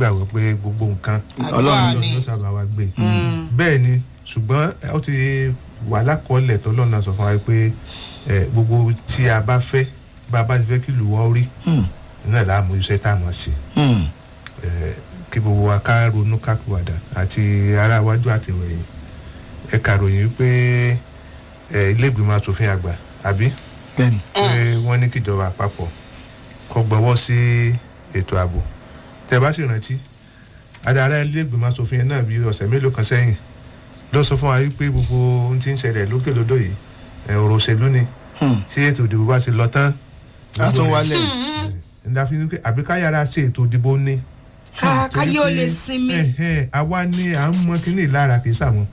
nígbàgbọ́ pé gbogbo nǹkan Ọlọ́run ni. ló sábà wá gbé bẹ́ẹ̀ ni ṣùgbọ́n ẹ, ó ti wà lákọọ́lẹ̀ tọ́lọ́run náà sọ fún wa pé ẹ, gbogbo tí a bá fẹ́ bá a bá ti fẹ́ kí ìlú wa ó rí náà láàmú iṣẹ́ tá a mọ̀ sí ẹ, kí gbogbo wa ká ronú kákúwàdà àti ará iwájú àti ìròyìn ẹ kàròyìn pé ẹ, ilé ìgbìmọ̀ asòfin àgbà àbí bẹ́ẹ̀ni pé wọ́n ní kíjọba àpapọ̀ kọ́ gbọ́wọ́ sí ètò ààbò tẹ́ ẹ bá sì rántí adarí ilé ìgbìmọ̀ asòfin yẹn náà bí ọ̀sẹ̀ mélòó kan sẹ́yìn ló sọ fún wa wípé gbogbo ohun tí ń ṣẹlẹ̀ lókè lódò yìí ẹ̀, ọ̀rọ̀ òṣèlú ni tí ètò ìdìbò bá ti lọ tán a tún wálẹ̀ ǹda fi ní pé àbí ká yára ṣe ètò ìdìbò ní. ká káyé ó Torí lè pé, sinmi. ẹ̀, ẹ̀, àwa ni à ń mọ kínní lára kì í sàwọn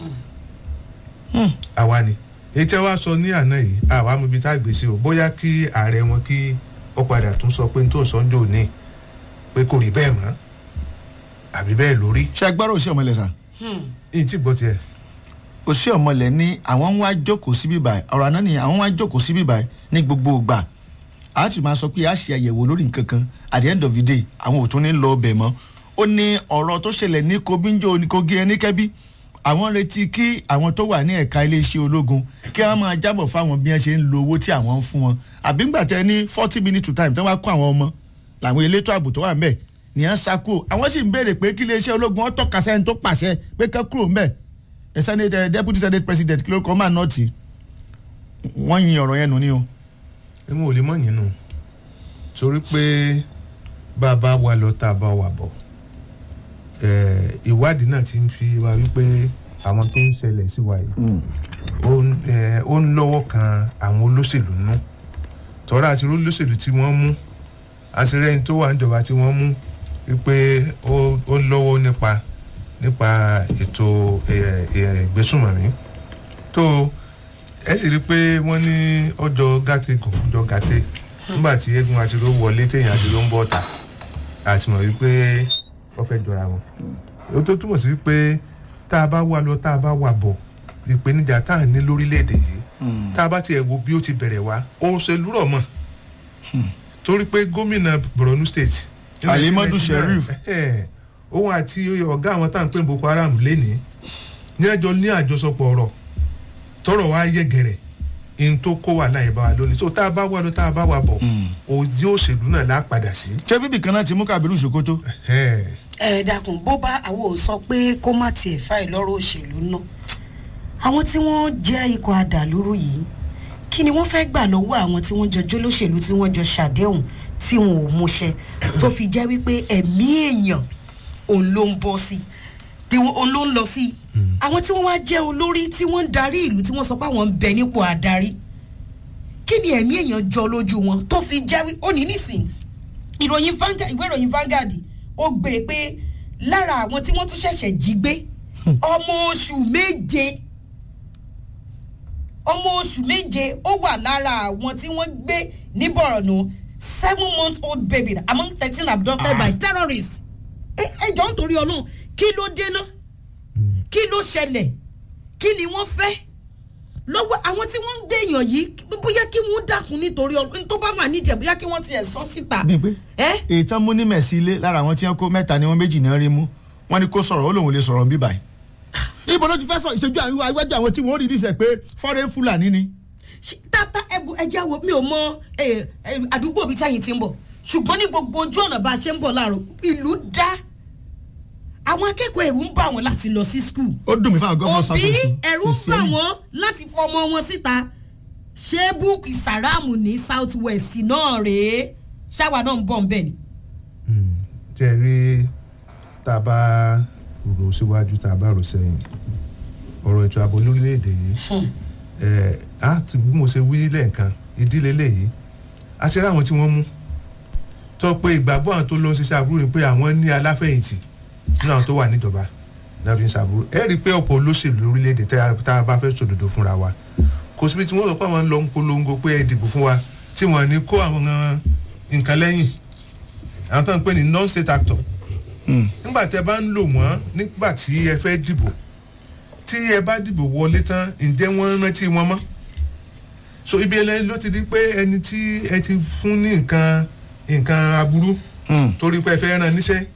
àwa ni èyí tí wàá sọ ní àná yìí àwa mú ibi tá a gbé sí o bóyá kí ààrẹ wọn kí ó padà tún sọ pé n tó sọ ń jò ní pé kò rí bẹ́ẹ̀ mọ́ àbí bẹ́ẹ̀ lórí ṣe agbára òṣì ọmọlẹ̀ sà èyí tí gbọ́ tiẹ̀ òṣì ọmọlẹ̀ ní àwọn ń wá jókòó síbí báyìí ọ̀rọ̀ àná ni àwọn ń wá jókòó síbí báyìí ní gbogbo ìgbà a ti máa sọ pé a ṣe àyẹ̀wò lórí nǹkan kan at the end of the day àwọn ò tún ní lọ ọbẹ̀ mọ́ ó ní ọ̀rọ̀ tó ṣẹlẹ̀ ní kobinjo ní kogi ẹni kẹ́bí àwọn retí kí àwọn tó wà ní ẹ̀ka iléeṣẹ́ ológun kí wọ́n máa jábọ̀ fáwọn bí wọ́n ṣe ń lo owó tí àwọn ń fún wọn àbí ńgbà tẹ ní forty minutes to time tí wọ́n bá kó àwọn ọmọ làwọn elétò ààbò tó wà ń bẹ̀ nìyẹn sá kúrò àwọn sì ń béèrè pé kí iléeṣẹ́ ológun ọ̀tọ̀ kàṣẹ́ tó pàṣẹ pé kẹ́ kúrò ń bẹ̀ ẹ senate ẹ deputy senate president kí ló kọ́ máa nọ́ọ̀tì wọ́n yin ọ̀rọ̀ yẹn nù ni o. èmi ò lè mọ̀ yín nù torí pé bá a bá wa lọ tá a bá wa bọ̀ ẹ̀, ìwádìí náà ti ń fi wa wípé àwọn tó ń ṣẹlẹ̀ sí wa yìí ó ń ẹ̀, ó ń lọ́wọ́ kan àwọn olóṣèlú nú tọ́ra àti olóṣèlú tí wọ́n mú àtìrẹ́yìn tó wà níjọba tí wọ́n mú wípé ó ó ń lọ́wọ́ nípa nípa ètò ẹ̀, ẹ̀, ìgbésùnmọ̀mí tó ẹ sì rí i pé wọ́n ní ọjọ́ gàtẹ́ gùn ọjọ́ gàtẹ́ nígbà tí eégún àti ló wọlé téèyàn àti ló ń bọ̀ ọ̀tà àti mọ̀ wípé wọ́n fẹ́ jọra wọn. ó tó túmọ̀ sí wípé tá a bá wà lọ tá a bá wà bọ̀ ìpèníjà tá à ní lórílẹ̀‐èdè yìí tá a bá tiẹ̀ wo bí ó ti bẹ̀rẹ̀ wá òṣèlú rọ̀ mọ̀ torí pé gómìnà borno state ní Alimadu 1999, Sheriff. ẹ̀, òun àti ọ̀gá àwọn tá à ń pè ní boko haram lénìí ní ẹjọ́ ní àjọsọpọ̀ ọ̀rọ̀ tọrọ wa yẹ gẹrẹ n tó kó wà láyé bá wa lónìí so tá a bá wà lọ tá a bá wà bọ̀ òdi òṣèlú náà lá padà sí. ṣé bíbí kan náà ti mú kábírù sokoto. Ẹ̀, ẹ dákun bó bá àwọn ò sọ pé kó má tiẹ̀ fà ẹ̀ lọ́rọ̀ òṣèlú náà àwọn tí wọ́n jẹ́ ikọ̀ adàlúrú yìí kí ni wọ́n fẹ́ gbà lọ́wọ́ àwọn tí wọ́n jọ jólóṣèlú tí wọ́n jọ ṣàdéhùn tí wọn ò múṣẹ tó fi jẹ́ wípé ẹ̀mí èèyàn òun ló ń bọ́ sí tí wọ́n- òun ló ń lọ sí àwọn tí wọ́n wá jẹ́ olórí tí wọ́n ń darí ìlú tí wọ́n sọ pé àwọn ń bẹ nípò àdarí kí ni ẹ̀mí èèyàn jọ lójú wọn tó fi jẹ́ wí ó ní nísìnyí ìròyìn Vanguard ìwé ìròyìn Vanguard ó gbé e pé lára àwọn tí wọ́n tún ṣẹ̀ṣẹ̀ jí gbé ọmọ oṣù méje ọmọ oṣù méje ó wà lára àwọn tí wọ́n gbé ní Borno seven month old baby among thirteen abducted by terrorists ẹ ẹ jọ ń torí Ọlọ́run kí ló dé náà kí ló ṣẹlẹ̀ kí ni wọ́n fẹ́ lọ́wọ́ àwọn tí wọ́n ń gbé èèyàn yìí bóyá kí wọ́n dákun nítorí Ọlọ́run tó bá wà nídìí ẹ̀ bóyá kí wọ́n tiẹ̀ sọ síta. bí pé ẹ́ èyí tán mú ní mẹ̀sí ilé lára àwọn tí wọ́n kó mẹ́ta ni wọ́n méjì náà rí mú wọ́n ní kó sọ̀rọ̀ ó lòun lè sọ̀rọ̀ bí báyìí. ibo ló ti fẹ́ sọ ìṣojú àwọn iwájú àwọn tí wọ́n rí dísẹ̀ pé fọ́rẹ́ fúlàní ni. ṣe- tata ẹbu ẹjẹ wo mi ò mọ ẹ, ẹ, àdúgbò bíi táyìn ti ń bọ̀ ṣùgbọ́n ní gbogbo ojú ọ̀nà bá a ṣe ń bọ̀ láàárọ̀ ìlú dá àwọn akẹ́kọ̀ọ́ ẹ̀rù ń bà wọ́n láti lọ sí skul ó dùn mí fáwọn gọ́fúnà òbí sàkóso ẹ̀rù ń bà wọ́n láti fọmọ wọn síta ṣé búùkì sàráàmù ní south west náà rèé ṣáwa náà ń bọ̀ ń bẹ̀ ni. mm, tí ẹ rí tá a bá rò síwájú tá a bá rò sẹ́yìn ọ̀rọ̀ ètò ààbò lórílẹ̀‐èdè yìí ẹ̀ á ti bí mo ṣe wí lẹ́ẹ̀kan ìdílé lẹ́yìn a ṣe rí àwọn tí wọ́n mú tó pé ìgbàgbọ́ àwọn tó lọ ń ṣiṣẹ́ àbúrò ni pé àwọn ní aláfẹ̀yìntì nínú àwọn tó wà níjọba náà fi ń ṣàbúrò ẹ rí i pé ọ̀pọ̀ olóṣèlú lórílẹ̀‐èdè tá a- tá a bá fẹ́ sòdodo fúnra wa kò síbi tí wọ́n sọ pé àwọn ń lọ ń polongo pé ẹ dìbò fún wa tí wọ́n ní kó àwọn nǹkan lẹ́yìn àwọn tó ń pè ní non-state actor nígbà tí ẹ bá ń lò wọ́n nígbà tí ẹ fẹ́ dìbò tí ẹ bá dìbò wọlé tán ǹjẹ́ wọ́n rántí wọn mọ́ so ibi ẹlẹ́yìn ló ti di pé ẹni tí ẹ ti fún ní nǹkan nǹkan aburú torí pé ẹ fẹ́ ràn níṣẹ́